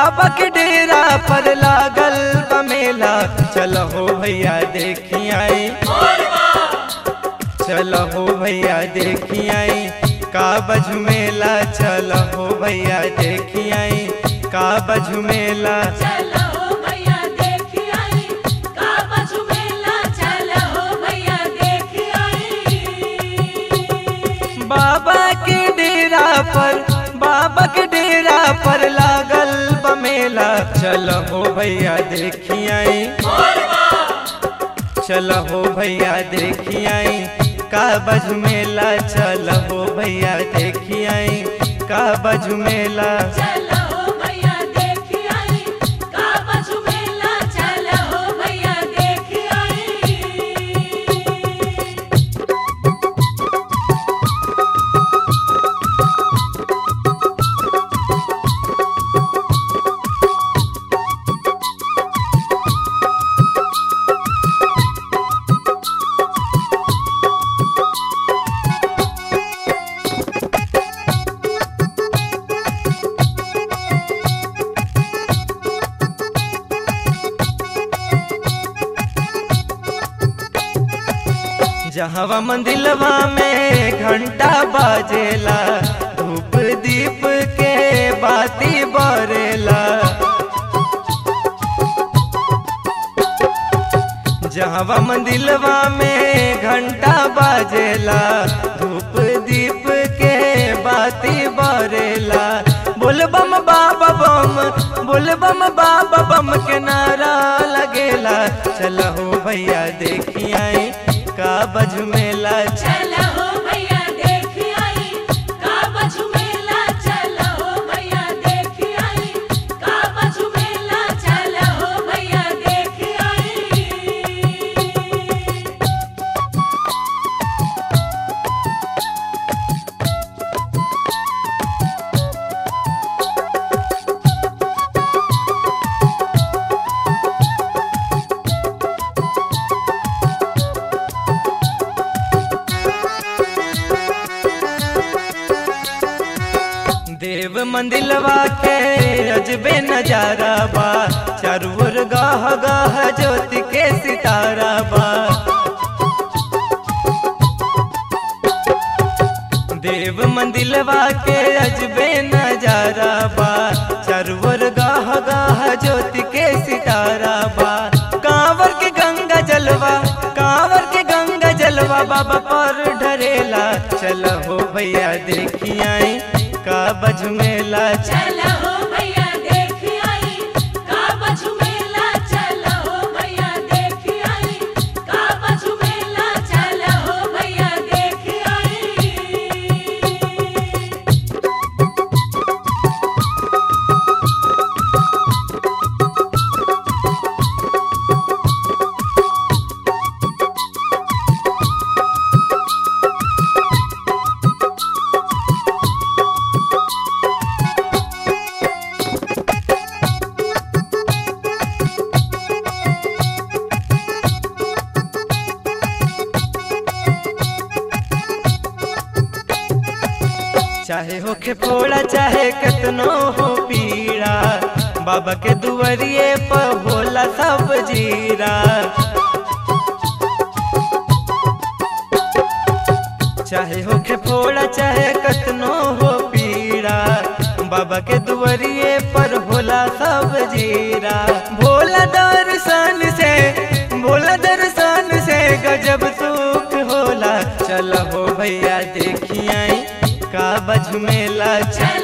बाबा के डेरा पर लागल बमेला चलो हो भैया देखी आई चलो हो भैया देखी आई का बझमेला चलो हो भैया देखी आई का बझमेला चलो भैया देख आई का बजू मेला चलो भैया देख आई बाबा के डेरा पर बाबा के डेरा पर लागल बमेला चलो हो भैया देखी आई चलो हो भैया देखी आई का बझमेला चलो हो भैया देखी आई का बझमेला चलो भैया देख आई का बजू मेला चलो भैया देख आई जहवा मंदिलवा में घंटा बाजेला धूप दीप के बाती बरेला जहवा मंदिलवा में घंटा बाजेला धूप दीप के बाती बरेला बोल बम बाबा बम बोल बम बाबा बम के नारा लगेला चलो भैया देखी आई का बजमेला चलो भैया देख आई का बजू मेला चलो भैया देख आई का बजू मेला चलो भैया देख आई देव मंदिलवा के अजबे नजारा बा चारू ओर गाह गाह ज्योति के सितारा बा देव मंदिलवा के अजबे नजारा बा चारू ओर गाह गाह ज्योति के सितारा बा कांवर के गंगा जलवा कांवर के गंगा जलवा बाबा पर ढरेला चलो हो भैया देखी आई का बजमेला चलो भैया देख आई का बजू मेला चलो भैया देख आई का बजू मेला चलो भैया देख आई चाहे होखे फोड़ा चाहे कितनो हो पीड़ा बाबा के दुआरिए पर होला सब जीरा चाहे होखे फोड़ा चाहे कितनो हो पीड़ा बाबा के दुआरिए पर होला सब जीरा भोला दर्शन से भोला दर्शन से गजब सुख होला चलो हो भैया देखी आई का बझमेला चल